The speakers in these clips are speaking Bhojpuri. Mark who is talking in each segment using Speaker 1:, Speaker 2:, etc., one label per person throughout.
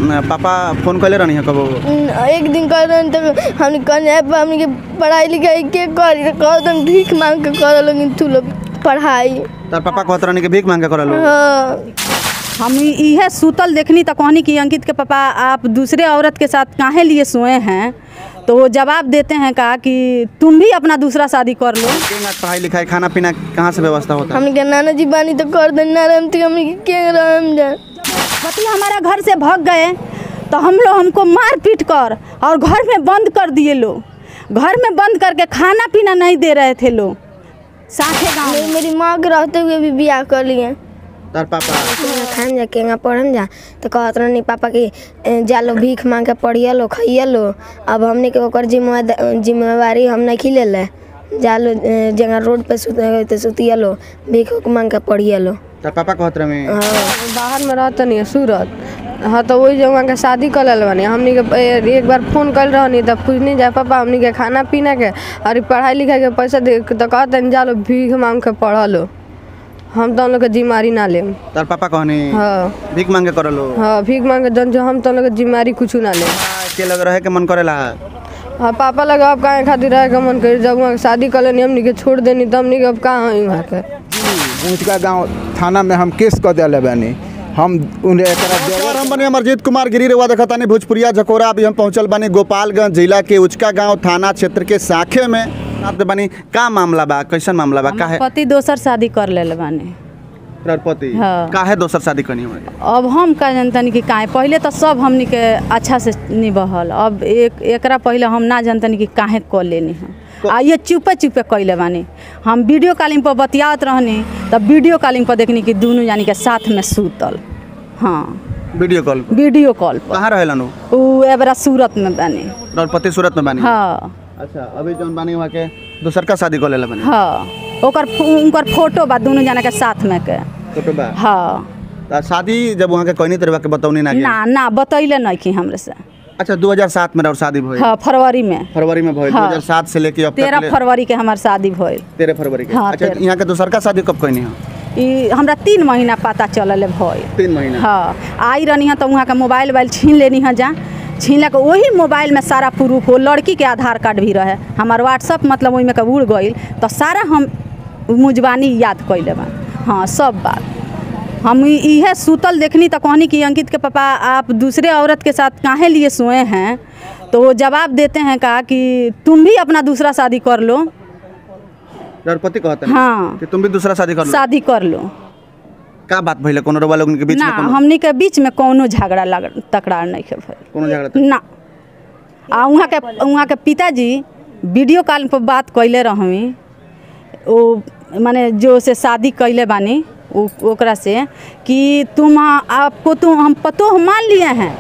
Speaker 1: पापा फोन कैले रहनी है कबो
Speaker 2: एक दिन कह रहे तो हमने कहने हमने के पढ़ाई लिखाई के करी कह तुम भीख मांग के कर लोगी तू लोग पढ़ाई
Speaker 1: तार पापा कहत रहनी कि भीख मांग के करलो
Speaker 2: हाँ
Speaker 3: हम इ- इहे सूतल देखनी तो कहनी कि अंकित के पापा आप दूसरे औरत के साथ काहे लिए सोए हैं तो वो जवाब देते हैं का कि तुम भी अपना दूसरा शादी कर लो
Speaker 1: केंगा पढ़ाई लिखाई खाना पीना कहाँ से व्यवस्था होता है
Speaker 2: हमने के नाना जी बानी तो कर दे ना रहम तो हमने के के रहम जा
Speaker 3: पति हमारा घर से भाग गए तो हम लोग हमको मार पीट कर और घर में बंद कर दिए लोग घर में बंद करके खाना पीना नहीं दे रहे थे लोग साथे गाँव
Speaker 2: मेरी, मेरी माँ के रहते हुए भी बियाह कर लिए
Speaker 1: तार पापा
Speaker 2: खान जा केंगा पढ़म जा तो कहत रहनी पापा की "ए, जा लो भीख मांग के पढ़िए लो खाइए लो अब हमने के ओकर जिम्मेदारी जिम्मेवारी हम नहीं खिले ले जा लो ए, जगह रोड पे सुत तो सुतिए लो भीख उख मांग के पढ़िए लो
Speaker 1: तार पापा कहत रहे
Speaker 4: बाहर में रहते नहीं सूरत हाँ तो वही जगह के शादी कर लेल बनी हमनी के ए- एक बार फोन कर रहनी तब पूछनी जाए पापा हमनी के खाना पीना के और पढ़ाई लिखाई के पैसा दे तो कहते जा लो भीख मांग के पढ़ लो हम तो लोग के जिम्मेवारी ना लेम
Speaker 1: तार पापा कहनी
Speaker 4: हाँ
Speaker 1: भीख मांग के करलो
Speaker 4: हाँ भीख मांग के जन जो हम तो लोग के जिम्मेवारी कुछ ना लेम
Speaker 1: के लग रहे के मन करेला
Speaker 4: हाँ पापा लगा अब काहे खातिर रहे के मन करी जब वहाँ के शादी कर लेनी हमनी के छोड़ देनी तब हमनी के अब कहाँ हई वहाँ के
Speaker 5: ऊँचका गांव थाना में हम केस कर दिले बानी हम उन्हें एकरा
Speaker 1: नमस्कार हम बने अमरजीत कुमार गिरी रेवा देखतानी भोजपुरिया झकोरा अभी हम पहुंचल बानी गोपालगंज जिला के उचका गांव थाना क्षेत्र के साखे में साथ में बानी का मामला बा कैसन मामला बा काहे
Speaker 3: पति दोसर शादी कर ले बानी
Speaker 1: द्रौपदी
Speaker 3: हाँ।
Speaker 1: काहे दोसर शादी करनी हुई
Speaker 3: अब हम का जनतनी कि काहे पहले तो सब हमनी के अच्छा से निबहल अब एक एकरा पहले हम ना जनतनी कि काहे कर लेनी हम आ ये चुपे चुपे कैले बानी हम वीडियो कॉलिंग पर बतियात रहनी तब वीडियो कॉलिंग पर देखनी कि दोनों यानी के साथ में सूतल हाँ
Speaker 1: वीडियो कॉल पर
Speaker 3: वीडियो कॉल पर
Speaker 1: कहाँ रहेलन उ
Speaker 3: उ एबरा सूरत में बानी
Speaker 1: द्रौपदी सूरत में बानी
Speaker 3: हाँ
Speaker 1: अच्छा अभी जौन बानी वहाँ के दोसर का शादी कर लेला बानी
Speaker 3: हाँ ओकर उनकर फोटो बा दोनों जना के साथ में के
Speaker 1: फोटो बा
Speaker 3: हाँ
Speaker 1: त शादी जब वहाँ के कहनी तरह के बतौनी ना गेल।
Speaker 3: ना ना बतैले नहीं कि हमरे से
Speaker 1: अच्छा 2007 में और शादी भइल
Speaker 3: हाँ फरवरी में
Speaker 1: फरवरी में भइल
Speaker 3: हाँ।
Speaker 1: 2007 से लेके अब
Speaker 3: तेरह
Speaker 1: तक
Speaker 3: फरवरी के हमार शादी भइल
Speaker 1: तेरह फरवरी के
Speaker 3: हाँ,
Speaker 1: अच्छा
Speaker 3: तेरह।
Speaker 1: यहाँ के दोसर का शादी कब कहनी हो
Speaker 3: ई हमरा तीन महीना पता चलल भइल
Speaker 1: तीन महीना
Speaker 3: हाँ आई रहनी है तो वहाँ का मोबाइल वोबाइल छीन लेनी है जा छीन के वही मोबाइल में सारा प्रूफ हो लड़की के आधार कार्ड भी रहे हमार व्हाट्सअप मतलब ओहिमे के उड़ गईल तो सारा हम मुजबानी याद कैले बा हाँ सब बात हम इ- इहे सूतल देखनी तो कहनी कि अंकित के पापा आप दूसरे औरत के साथ काहे लिए सोए हैं तो वो जवाब देते हैं का कि तुम भी अपना दूसरा शादी कर लो
Speaker 1: द्रौपदी कहते हैं
Speaker 3: हाँ।
Speaker 1: कि तुम भी दूसरा शादी कर लो
Speaker 3: शादी कर लो
Speaker 1: का बात भइले कोनो रवा लोगन के बीच
Speaker 3: ना
Speaker 1: में कोनो
Speaker 3: हमनी के बीच में कोनो झगड़ा लग तकरार नहीं है भइल
Speaker 1: कोनो झगड़ा त-
Speaker 3: ना आ वहाँ के वहाँ के पिताजी वीडियो कॉल पर बात कैले रहमी ओ माने जो से शादी कैले बानी उ- ओकरा से कि तुम आपको तुम हम पतोह मान लिए हैं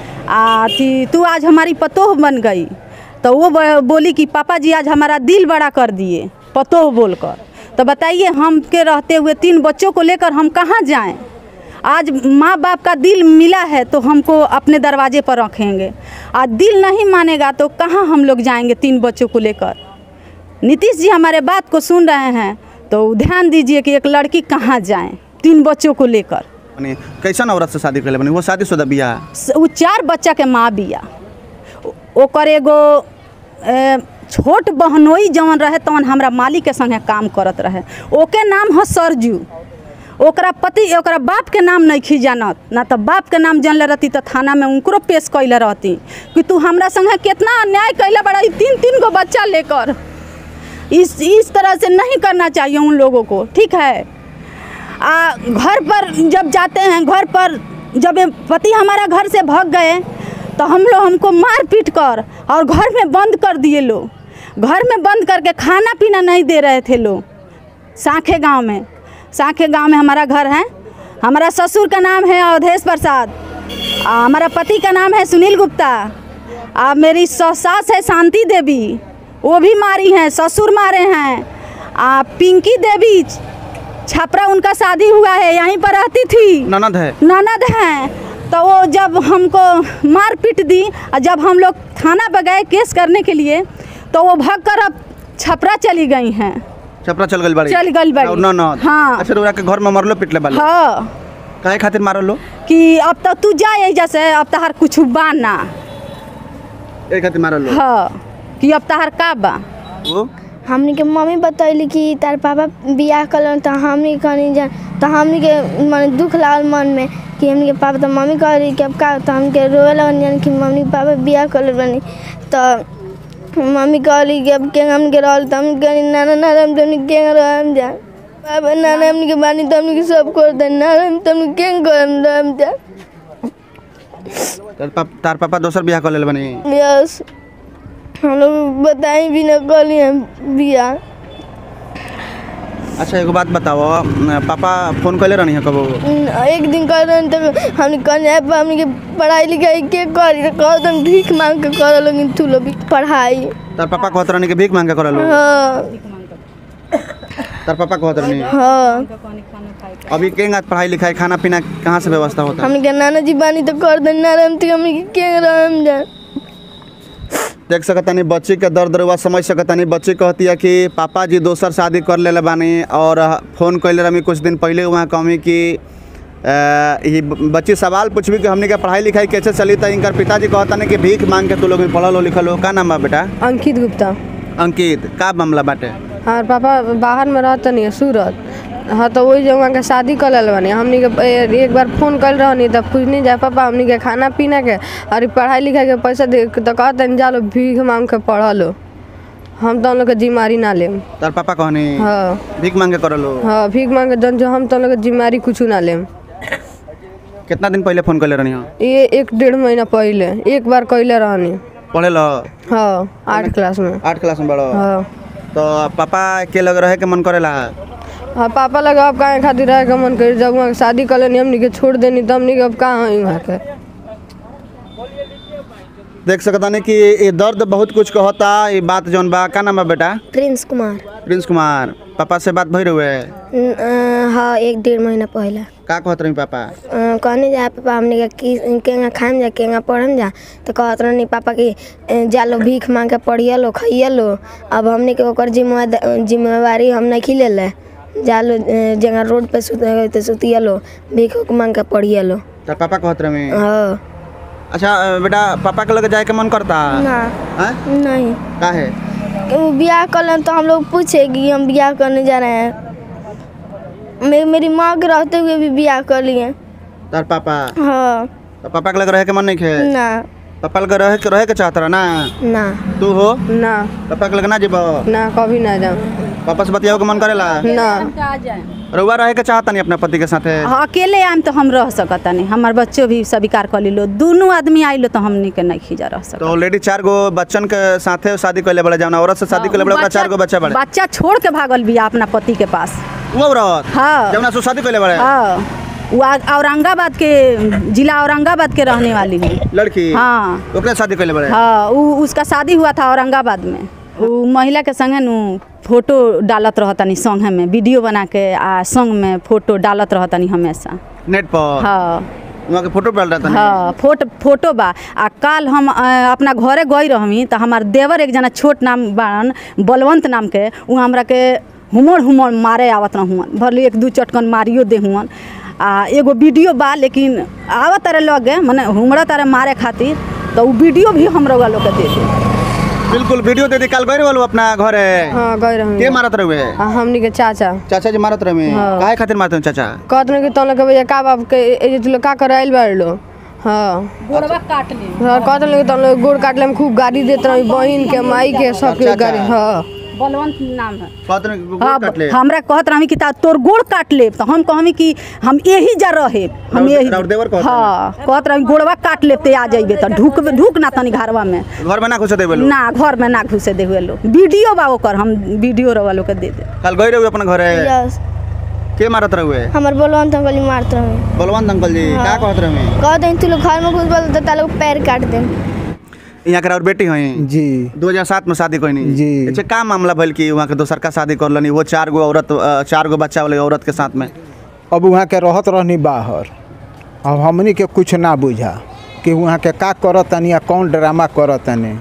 Speaker 3: आ थी तू आज हमारी पतोह बन गई तो वो ब- बोली कि पापा जी आज हमारा दिल बड़ा कर दिए पतोह बोलकर तो बताइए हम के रहते हुए तीन बच्चों को लेकर हम कहाँ जाएं आज माँ बाप का दिल मिला है तो हमको अपने दरवाजे पर रखेंगे आज दिल नहीं मानेगा तो कहाँ हम लोग जाएंगे तीन बच्चों को लेकर नीतीश जी हमारे बात को सुन रहे हैं तो ध्यान दीजिए कि एक लड़की कहाँ जाए तीन बच्चों को लेकर
Speaker 1: माने कैसन औरत से शादी कर ले बनी वो शादीशुदा बिया
Speaker 3: स- उ चार बच्चा के माँ बिया ओ- ओकर एगो ए, छोट बहनोई जवन रहे तवन हमरा मालिक के संगे काम करत रहे ओके नाम ह सरजू ओकरा पति ओकरा बाप के नाम नहीं खी जानत ना तो बाप के नाम जानले रहती तो थाना में उनको पेश कैले रहती कि तू हमरा संगे कितना अन्याय कैले बड़ा ई तीन तीन गो बच्चा लेकर इस इस तरह से नहीं करना चाहिए उन लोगों को ठीक है आ, घर पर जब जाते हैं घर पर जब ये पति हमारा घर से भाग गए तो हम लोग हमको मार पीट कर और घर में बंद कर दिए लोग घर में बंद करके खाना पीना नहीं दे रहे थे लोग साखे गांव में साखे गांव में हमारा घर है हमारा ससुर का नाम है अवधेश प्रसाद आ, हमारा पति का नाम है सुनील गुप्ता आ मेरी सौ- सास है शांति देवी वो भी मारी हैं ससुर मारे हैं आ पिंकी देवी छपरा उनका शादी हुआ है यहीं पर रहती थी
Speaker 1: ननद है
Speaker 3: ननद हैं तो वो जब हमको मार पीट दी और जब हम लोग थाना पर गए केस करने के लिए तो वो भाग कर अब छपरा चली गई हैं
Speaker 1: छपरा चल गई बाड़ी
Speaker 3: चल गई बाड़ी।
Speaker 1: और ननद
Speaker 3: हाँ।
Speaker 1: अच्छा रउरा के घर में मरलो पिटले बाली
Speaker 3: हाँ
Speaker 1: काहे खातिर मारल लो
Speaker 3: कि अब तो तू जा एजा से अब तहार कुछ बा ना
Speaker 1: ए खातिर मारल लो
Speaker 3: हाँ कि अब तहार का बा
Speaker 1: वो
Speaker 2: हमनी के मम्मी बतैली कि तार पापा बियाह कलन त हमनी कहनी जा त हमनी के मन दुख लागल मन में कि हमनी के पापा त मम्मी कहली कि अब का त हमनी के रोए लगन जान कि मम्मी पापा बियाह कलन बनी त मम्मी कहली कि अब के हमनी के रहल त हमनी कहनी नाना नाना हम तमनी के रहम जा पापा नाना हमनी के बानी त हमनी के सब कर दे नाना हम तमनी के करम रहम जा
Speaker 1: तार पाप तार पापा दोसर बियाह कर लेल बनी
Speaker 2: यस हम लोग बताई भी न कहली हम बियाह
Speaker 1: अच्छा एगो बात बताओ न, पापा फोन कैले रहनी है कबो
Speaker 2: एक दिन कर रहे तो हमने कहने अब हमने के पढ़ाई लिखाई के करी तो कह तुम भीख मांग के कर लोगी तू लोग भी पढ़ाई
Speaker 1: तार पापा कहत रहनी कि भीख मांग के करल
Speaker 2: हाँ
Speaker 1: तार पापा कहत रहनी
Speaker 2: हाँ
Speaker 1: अभी केंगा पढ़ाई लिखाई खाना पीना कहाँ से व्यवस्था होता
Speaker 2: हमने के नाना जी बानी तो कर दे ना रहम तो हमने के के रहम जा
Speaker 1: देख सकतानी बच्ची के दर्द रुआ समझ सकतानी बच्ची कहती है कि पापा जी दोसर शादी कर लेले बानी और फोन कैले रही कुछ दिन पहले वहाँ कहमी कि अ, ई बच्ची सवाल पूछबी कि हमने के पढ़ाई लिखाई कैसे चली तो इनकर पिताजी कहतानी कि भीख मांग के तू लोग पढ़ल हो लिखल हो का नाम बा बेटा
Speaker 4: अंकित गुप्ता
Speaker 1: अंकित का मामला बाटे
Speaker 4: हमार पापा बाहर में रहते नहीं सूरत हाँ तो वही जब वहाँ के शादी कर लेल बनी हमनी के ए- एक बार फोन कर रहनी तब पूछनी जाए पापा हमनी के खाना पीना के और ई पढ़ाई लिखाई के पैसा दे तो कहते जा लो भीख मांग के पढ़ लो हम तो हम लोग के जिम्मेवारी ना लेम
Speaker 1: तार पापा कहनी
Speaker 4: हाँ
Speaker 1: भीख मांग के करल हो
Speaker 4: हाँ भीख मांग के जन जो हम तो हम लोग के जिम्मेवारी कुछ ना लेम
Speaker 1: कितना दिन पहले फोन कैले रहनी हो
Speaker 4: ये एक डेढ़ महीना पहले एक बार कैले रहनी
Speaker 1: पढ़े लो
Speaker 4: हाँ आठ क्लास में
Speaker 1: आठ क्लास में बड़ो
Speaker 4: हाँ
Speaker 1: तो पापा के लग रहे के मन करेला
Speaker 4: हाँ पापा लगा अब काहे खातिर रहे के मन करी जब वहाँ के शादी कर लेनी हमनी के छोड़ देनी तब हमनी के अब कहाँ हई वहाँ के
Speaker 1: देख सकतानी कि ये दर्द बहुत कुछ कहता ये बात जौन बा का नाम बा बेटा
Speaker 2: प्रिंस कुमार
Speaker 1: प्रिंस कुमार पापा से बात भई रहे
Speaker 2: न- अ, हाँ एक डेढ़ महीना पहले
Speaker 1: का कहत रही पापा
Speaker 2: अ, कहने जा पापा हमने के की केंगा खाएम जा केंगा पढ़म जा तो कहत रहनी पापा कि अ, जा लो भीख मांग के पढ़िए लो खाइए लो अब हमने के ओकर जिम्मेवारी जिम्मेवारी हम नहीं खिले ले जा लो अ, जगह रोड पे सुत तो सुतिए लो भीख उख मांग के पढ़िए लो
Speaker 1: तो पापा कहत रहे
Speaker 2: हाँ
Speaker 1: अच्छा अ, बेटा पापा के लगे जाए के मन करता
Speaker 2: ना
Speaker 1: हैं
Speaker 2: नहीं
Speaker 1: का है
Speaker 2: कि वो ब्याह कर लें तो हम लोग पूछे कि हम ब्याह करने जा रहे हैं मे, मेरी माँ के रहते हुए भी ब्याह कर लिए
Speaker 1: तार पापा
Speaker 2: हाँ
Speaker 1: तो पापा के लगे रहे के मन नहीं खे
Speaker 2: ना
Speaker 1: पापा लगे रहे के रहे के चाहत रहा ना
Speaker 2: ना
Speaker 1: तू हो
Speaker 4: ना
Speaker 1: पापा के लगे ना जीबो
Speaker 4: ना कभी ना जाऊँ
Speaker 1: पापा से बतियाओ के मन करेला
Speaker 4: ना
Speaker 1: रउआ रहे के चाहता नहीं अपने पति के साथे
Speaker 3: हाँ, अकेले आम तो हम रह सकता नहीं हमार बच्चों भी स्वीकार कर लो दोनों आदमी आइलो तो हमनी के नहीं खींचा रह सकता
Speaker 1: तो ऑलरेडी चार गो बच्चन के साथे शादी कैले बड़े जाना औरत से शादी कैले बड़े ओकरा चार गो बच्चा बड़े
Speaker 3: बच्चा छोड़ के भागल बिया अपना पति के पास
Speaker 1: वो औरत
Speaker 3: हाँ
Speaker 1: जमुना से शादी कैले बड़े
Speaker 3: हाँ वो आ- औरंगाबाद के जिला औरंगाबाद के रहने वाली है
Speaker 1: लड़की
Speaker 3: हाँ
Speaker 1: ओकरे शादी कैले बड़े
Speaker 3: हाँ उ, उसका शादी हुआ था औरंगाबाद में वो महिला के संगे नु फोटो डालत रहतनी संगे में वीडियो बना के आ संग में फोटो डालत रहतनी हमेशा
Speaker 1: नेट पर
Speaker 3: हाँ
Speaker 1: वहाँ के फोटो डाल रहा था
Speaker 3: हाँ फोटो फोटो बा आ काल हम अ, अपना घरे गई रहमी तो हमार देवर एक जना छोट नाम बाड़न बलवंत नाम के उ हमरा के हुमड़ हुमड़ मारे आवत रहुअन भले एक दू चटकन मारियो दे हुअन आ एगो वीडियो बा लेकिन आवत तारे लगे मने हुमड़ा तारे मारे खातिर तो उ वीडियो भी हम लोग के दे दे
Speaker 1: बिल्कुल वीडियो दे दी काल गए वालो अपना घर है
Speaker 4: हाँ गए रही
Speaker 1: के मारत रहे
Speaker 4: हाँ हमनी के चाचा
Speaker 1: चाचा जी मारत रहे
Speaker 4: हाँ।
Speaker 1: काहे खातिर मारत रहे चाचा
Speaker 4: कहत रहे कि तुम लोग के भैया का बाप के ए जे तू लोग का कर आइल बाड़ लो हाँ
Speaker 3: गोड़वा काट ले
Speaker 4: हाँ कहत रहे कि तुम लोग गोड़ काट ले में खूब गाड़ी देत रही बहन के माई के सबके
Speaker 1: चाचा।
Speaker 4: गाड़ी हाँ
Speaker 3: बलवंत नाम है
Speaker 1: कहत रहे कि गोड़
Speaker 3: हाँ
Speaker 1: काट ले
Speaker 3: हमरा कहत रही कि ता तोर गोड़ काट लेब तो हम कहमी कि हम यही जा रहे हम
Speaker 1: राउर-
Speaker 3: यही
Speaker 1: राउर देवर कहत
Speaker 3: हाँ कहत रही गोड़वा काट लेब ते आ जाइबे तो ढुक ढुक ना तनी घरवा में
Speaker 1: घर में ना घुसे देवे लोग
Speaker 3: ना घर में ना घुसे दे हुए लोग वीडियो बा ओकर हम वीडियो रवा लोग के दे दे
Speaker 1: काल गए रहे अपना घर है
Speaker 2: यस
Speaker 1: के मारत रहे
Speaker 2: हमार बोलवन तो गली मारत रहे
Speaker 1: बलवंत अंकल जी का कहत रहे
Speaker 2: कह दें तू लोग घर में घुस बोल तो तालोग पैर काट दें
Speaker 1: यहाँ के और बेटी हुई
Speaker 5: जी
Speaker 1: 2007 में शादी कोई नहीं
Speaker 5: जी।
Speaker 1: अच्छा का मामला भइल कि वहाँ के दोसर का शादी कर लनी वो चार गो औरत अ, चार गो बच्चा वाले औरत के साथ में
Speaker 5: अब वहाँ के रहत रहनी बाहर अब हमनी के कुछ ना बुझा कि वहाँ के का करतनी या कौन ड्रामा करतनी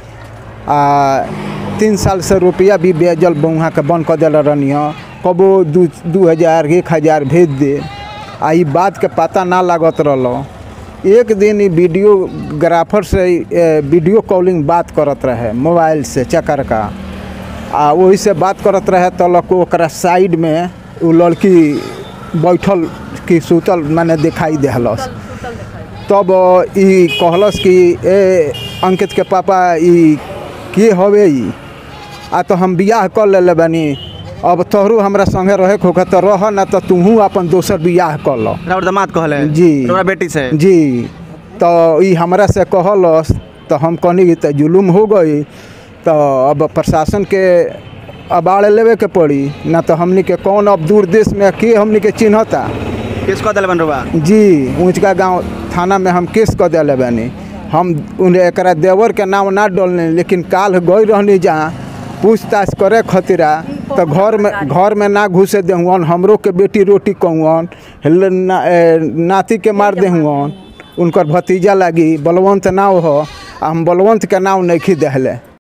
Speaker 5: आ तीन साल से रुपया भी बेजल वहाँ के बंद कर दिल रहनी कबो दू दू हज़ार एक हज़ार भेज दे आ ई बात के पता ना लागत रहल एक दिन ई वीडियोग्राफर से ए, वीडियो कॉलिंग बात करत रहे मोबाइल से चकर का आ वही से बात करत रहे तलक ओकरा साइड में उ लड़की बैठल कि सुतल माने दिखाई देहलस तब ई कहलस कि ए अंकित के पापा ई के हवे ई आ तो हम बियाह कर लेले बानी अब तोहरू हमरा संगे रहे के होगा तो रह ना तो तूहू अपन दोसर बियाह कर लो
Speaker 1: राउर दामाद कहले
Speaker 5: जी
Speaker 1: तोरा बेटी से
Speaker 5: जी तो ई हमरा से कहलस तो हम कहनी कि तो जुलुम हो गई तो अब प्रशासन के अबाड़ लेवे के पड़ी ना तो हमनी के कौन अब दूर देश में के हमनी के चिन्हता
Speaker 1: किस कह दिले बन रुआ
Speaker 5: जी ऊँचका गांव थाना में हम केस कर दिले बानी हम उन्हें एकरा देवर के नाम ना डोलने लेकिन काल गई रहनी जहाँ पूछताछ करे खतिरा तो घर में घर में ना घुसे देहुअन हमरो के बेटी रोटी कहूअन ना, ए, नाती के मार देहुअन उनकर भतीजा लागी बलवंत नाव हो आ हम बलवंत के नाव नहीं देहले